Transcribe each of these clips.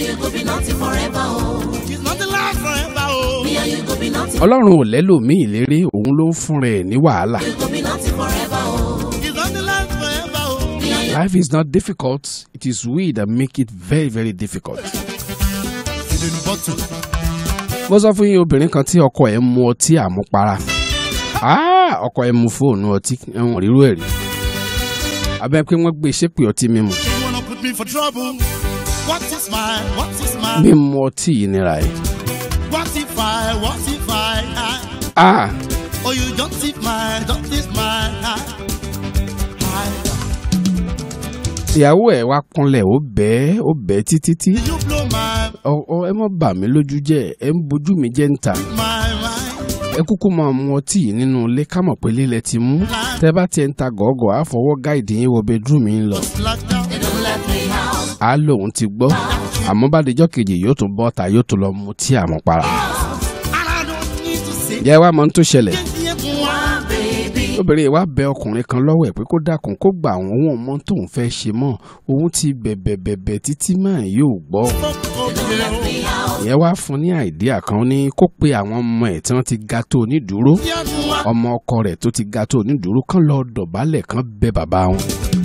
and you go be nothing forever, oh. It's not the last forever, oh. Me and you go be nothing. ọlọ́run ò lẹ́lòmíì lérí òun ló ń fúnra ẹ̀ ní wàhálà. You go be nothing forever, oh. It's not the last forever, oh. Me and you life is not difficult it is we that make it very very difficult. It's in the bottle. mo sọ fún yín obìnrin kan tí ọkọ ẹ̀ ń mu ọtí àmupara Ah, ọkọ ẹ̀ mu fóònù ọtí ẹ̀wọ̀n rírú ẹ̀ rí abẹ́ pé wọ́n gbé ṣépè ọtí mímu She wanna put me for trouble. What is mine? What is mine? mímu ọtí yìí nira ẹ̀. What if I? What if I? I Ah, oh, you don't tip mine, don't tip mine. I, I, ìyàwó ẹ̀ wá kúnlẹ̀ ó bẹ́ẹ̀ ó bẹ́ẹ̀ títí tí you blow my, Ọ- ọ, ẹ mọ́ bà mí lójú jẹ́ ẹ ń bojú mi jẹ́ ń ta my, my. ẹ kúkú máa mu ọtí yìí nínú ilé ká mọ̀ pé lílẹ̀ ti mú tẹ bá tiẹ̀ ń ta gọ̀ọ́gọ̀ á fọwọ́ gáìdì yín wọ bedroom yín lọ Locked down. they don't let me out. á lóun ti gbọ́ àmọ́ bá dijọ́ kejì yóò tún bọ́ ta yóò tún lọ mu tí àmupara. And I don't need to say. jẹ́ wá mọ́ tó ṣẹlẹ̀ One baby. obìnrin yìí wá bẹ ọkùnrin kan lọ́wọ́ ẹ̀ pé kó dákun kó gba àwọn ohun ọmọ tóun fẹ́ ṣe mọ́ òun ti bẹ̀bẹ̀ bẹ̀bẹ̀ títí máa yóò gbọ́ ìyẹn wá fún ní àìdíà kan ó ní kó pe àwọn ọmọ ẹ̀ tí wọ́n ti ga tó onídùúró ọmọ ọkọ rẹ̀ tó ti ga tó onídùúró kán lọ dọ̀bálẹ̀ kán bẹ bàbá wọn.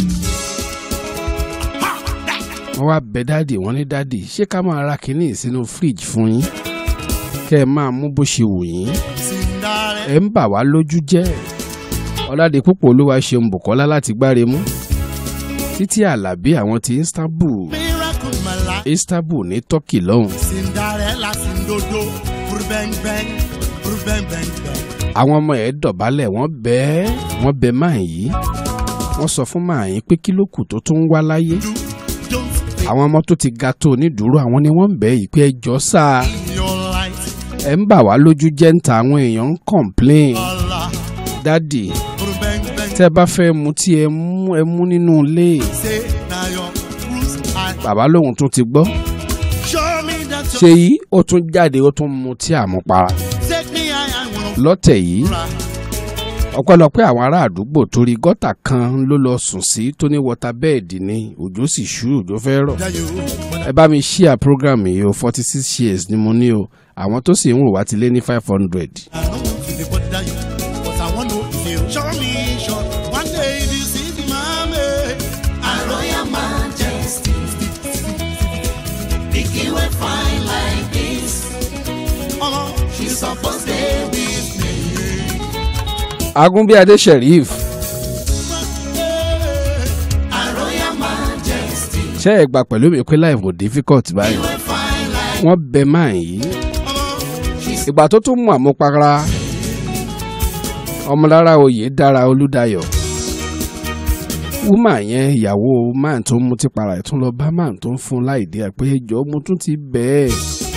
wọ́n wá bẹ dáàdì wọ́n ní dáàdì ṣé ká máa ra kínní sínú fíríjì fún yín kẹ́ ẹ máa mú bó ṣe wù yín Cinderella. ẹ ń bà wá lójú jẹ́ ọ̀làdé púpọ̀ olúwa ṣeun bùkọ́lá láti gbáre mú títí àlàbí àwọn ti istanbul Miracle my life. istanbul ní turkey lọ́hùn Cinderella sindodo. Bang bang. Bang bang bang. àwọn ọmọ ẹ̀ dọ̀bálẹ̀ wọ́n bẹ́ẹ̀ wọ́n bẹ máa yìí wọ́n sọ fún máa yín pé kí ló kù tó tún ń wá láyé Do don't fake àwọn ọmọ tó ti ga tó onídùúró àwọn ni wọ́n ń bẹ̀ yìí pé ẹjọ́ sáà your light. ẹ̀ ń bà wá lójú jẹ́ ń ta àwọn èèyàn ń complain Allah. dádì Bang bang. tẹ́ bá fẹ́ mu tí ẹ mú ẹ mú nínú ilé Say now your cruise. I bàbá lòun tún ti gbọ́ show me that you ṣe yìí ó tún jáde ó tún mu tí àmupara take me high. I wanna lọ́tẹ̀ yìí fly. ọpẹ́lọpẹ́ àwọn ará àdúgbò torí gọ́tà kan ló lọ sùn sí tó ní wọta bẹ́ẹ̀dì ni òjò sì ṣú òjò fẹ́ rọ̀ Yeah, you. But ẹ bá mi share program yìí o forty six shares ni mo ní o àwọn tó sì ń wò wá ti lé ní five hundred. I don't want to bother you, but I want to feel. Show me, show. One day if you see the mommy, Our royal majesty. Pikin wey fine like this. oh, She suppose dey with me. agunbíadé sheriff Our royal majesty. ṣé ẹ gbà pẹ̀lú mi pé life ò difficult báyìí Wey fine like wọ́n bẹ máa yìí oh, ìgbà tó tún mú àmupara ọmọlára oyè dára olúdayọ̀ wúmà yẹn ìyàwó máà tó ń mutí para ẹ̀ tún lọ bá máà tó ń fún láìdí ẹ̀ pé ẹjọ́ mo tún ti bẹ́ẹ̀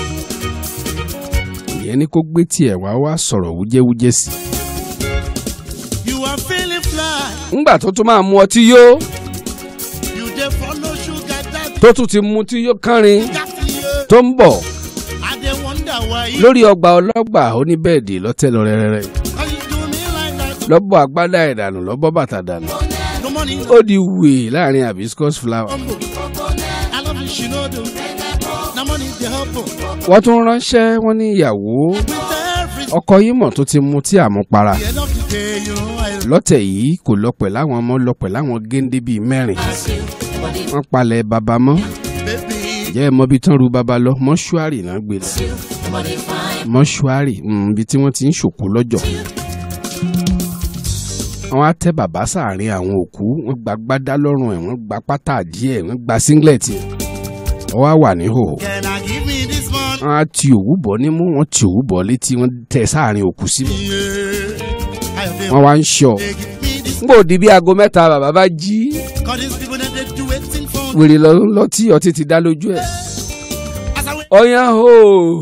ìyẹn ní kó gbé tiẹ̀ wá wá sọ̀rọ̀ wújẹ́wújẹ́ sí i. you are feeling fly. ńgbà tó tún máa mu ọtí yó You dey follow sugar daddy. tó tún ti mu ọtí yó kánrin Got you. tó ń bọ̀ I dey wonder why you, lórí ọgbà ọlọ́gbà oníbẹ̀ẹ̀dì lọ́tẹ̀ lọ rẹ́rẹ́rẹ́ how you do me like that. lọ́bọ̀ agbádá ìdànù lọ́bọ̀ bàtà dànù No money, no ó di wèé láàrin hibiscus flower. combo. I love you, she no do. No money, dey help her. wọ́n tún ránṣẹ́ wọ́n ní ìyàwó With every ọkọ yìí mọ̀ tó ti mu tí àmupara the end of the day, you know I lọ́tẹ̀ yìí kò lọ pẹ̀ láwọn ọmọ lọ pẹ̀ láwọn géńdé bíi mẹ́rin wọ́n palẹ̀ baba mọ́ baby. jẹ́ ẹ mọ ibi tán ru baba lọ mọ́ṣúárì náà gbé lọ mọ́ṣúárì mm, ibi tí wọ́n ti ń ṣòkú lọ́jọ́ wọ́n á tẹ́ bàbá sáàrin àwọn òkú wọ́n gba gbádá lọ́rùn ẹ̀ wọ́n gba pátá díẹ̀ wọ́n gba singlet wọ́n wá wà níhòòhò Can I give me this money? wọ́n á ti òwú bọ̀ nímú wọ́n ti òwú bọ̀ létí wọ́n tẹ̀ sáàrin òkú síbẹ̀ Yeah. I have wọ́n wá ń ṣọ́ They give me this ngbò di bí aago mẹ́ta bàbá bá jí Cause these people that they do waiting for wèrè lọ lọ tí ọtí ti dá lójú ẹ̀ As I wait ọyàn o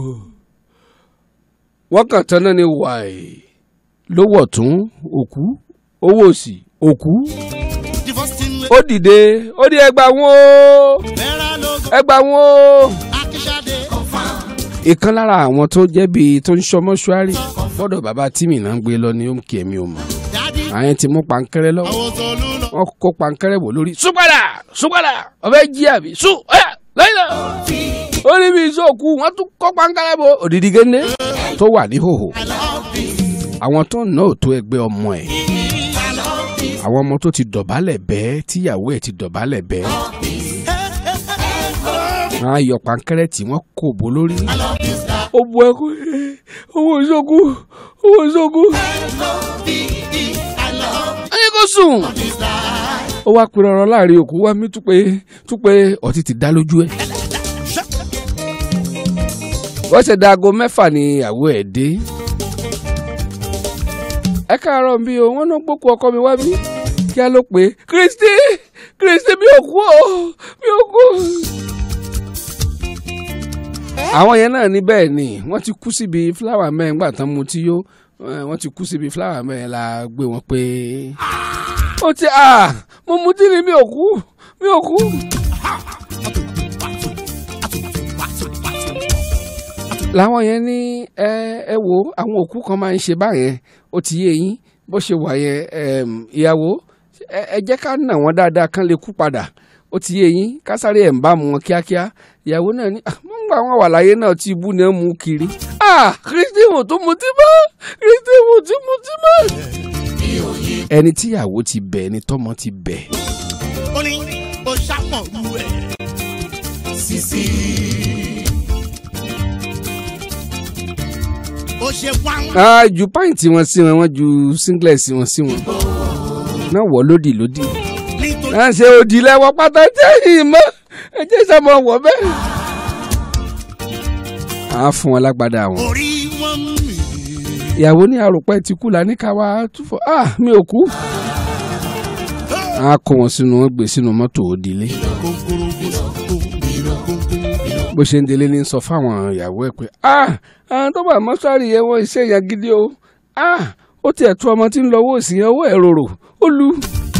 wọ́n kàn tán náà ni wàì lówó ọ̀tún òkú owó òsì òkú the first thing we ó dìde ó di ẹgbà wọn o Vera logo ẹgbà wọn o. Akishade ìkan lára àwọn tó jẹ́ bíi tó ń ṣọ́ mọ́ṣúárì gbọ́dọ̀ bàbá tímì náà ń gbé lọ ní òǹkì ẹ̀mí ò mọ̀ Daddy àyẹn ti mú pankẹ́rẹ́ I lọ́wọ́ was all alone wọ́n kó pankẹ́rẹ́ wò lórí súpadà súpadà ọ̀fẹ́ jí àbí sú ọ̀yà lẹ́yìn náà ó ìṣòkù wọ́n tún kọ́ pankárẹ́ bo òdìdí géńdé tó wà ní hòhò I love this. àwọn tó ń ná òtó ẹgbẹ́ ọmọ ẹ̀ I love this. àwọn ọmọ tó ti dọ̀bálẹ̀ bẹ́ẹ̀ tíyàwó ẹ̀ ti dọ̀bálẹ̀ bẹ́ẹ̀ wọ́n á yọ pankẹ́rẹ́ tí wọ́n kò bó lórí. I love this life. ó bu ẹkún owó ìṣòkù owó ìṣòkù. L-O-V-E. I love ẹni kò sùn. this life. ó wá pinnu ọ̀rọ̀ láàrin òkú wá mí túpé túpé ọtí ti dá lójú ẹ̀. wọ́n ṣe da aago mẹ́fà ní ìyàwó ẹ̀ dé. ẹ káàárọ̀ bí o wọ́n náà gbókù ọkọ mi wá bí kí á ló pé kristi kristi mi ò kú o mi ò kú. àwọn yẹn náà ní bẹ́ẹ̀ ni wọ́n ti kú síbi fúláwà mẹ́rin gbà tán mu tí yó eh, wọ́n ti kú síbi fúláwà mẹ́rin la gbé wọn pé ó ti à mo mu tí ni mi ò kú mi ò kú. làwọn yẹn ní ẹ ẹ wo àwọn òkú kan máa ń ṣe báyẹn ó ti yé yín bó ṣe wà yẹn ẹm, ìyàwó ẹ ẹ jẹ́ ká nà wọ́n dáadáa kán lè kú padà ó ti yé yín ká sáré ẹ̀ ń bá mu wọn kíákíá ìyàwó náà ní "Ah, mo ń gbà wọn wà láyé náà tí ibú náà mú kiri ah kristi mo tún mutí mọ́ kristi mo tún mutí mọ́. ẹni tíyàwó ti bẹ̀ ẹni tọ́mọ ti bẹ̀ ó ní ó ṣàpọ̀ lu ẹ̀. Sisi. ó ṣe wá ń Ah, ju pàǹtí wọn sí wọn wọn ju singlet wọn sí wọn náà wọ lódì lódì nítorí náà ṣe òdì lẹwọ pátá tẹyìn mọ ẹ jẹ sọmọ wọ bẹ́ẹ̀. a fún wọn lágbádá wọn orí wọn mì. ìyàwó ní àròpẹ́ ti kú la ní ká wá túfọ̀ ah mi ò kú. a kó wọn sínú wọn gbé sínú mọ́tò òdìlé kòkòrò gbòòrò kòkòrò. bó ṣe ń délé ní sọ fáwọn ìyàwó ẹ pé ah àwọn tó bá mọ́ṣúárì yẹn wọ́n iṣẹ́ yẹn gidi o ah ó tiẹ̀ tú ọmọ tí ń lọ owó òsì yẹn owó ẹ̀ rorò ó lu.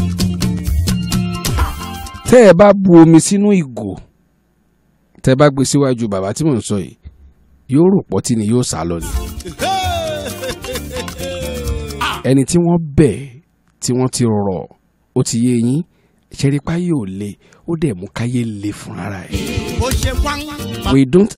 tẹ́ ẹ bá bu omi sínú ìgò tẹ́ ẹ bá gbé síwájú bàbá tí mò ń sọ yìí yóò rò pọ́tí ni yóò sá lọ ni. ẹni tí wọ́n bẹ̀ tí wọ́n ti rọ̀ ó ti yé yín ṣẹ́rípá yóò le ó dẹ̀ mú káyé le fún ara ẹ̀. ó ṣe wá ń. we don't